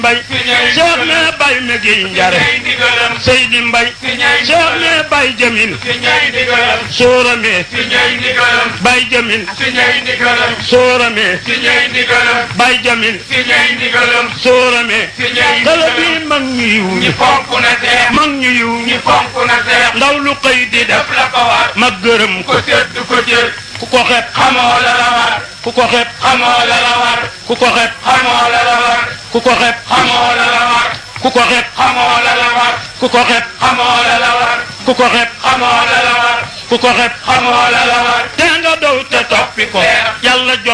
mbay Cheikh ne bay me gi njare Seydi mbay Cheikh ne bay jamin soorame bay jamin soorame bay jamin soorame kala bi mag ñu yiw ñi mag ñu yiw ñi ndaw lu xëy di def ma gërëm ko ku ko xeeb xamoo la la war ku ko xeeb xamoo la la war ku ko xeeb xamoo la la war ku ko xeeb xamoo la la war ku ko xeeb xamoo la la war ku ko xeeb xamoo la la war ku ko xeeb xamoo la la war ku ko xeeb xamoo la la war te nga dow te toppi ko yàlla jox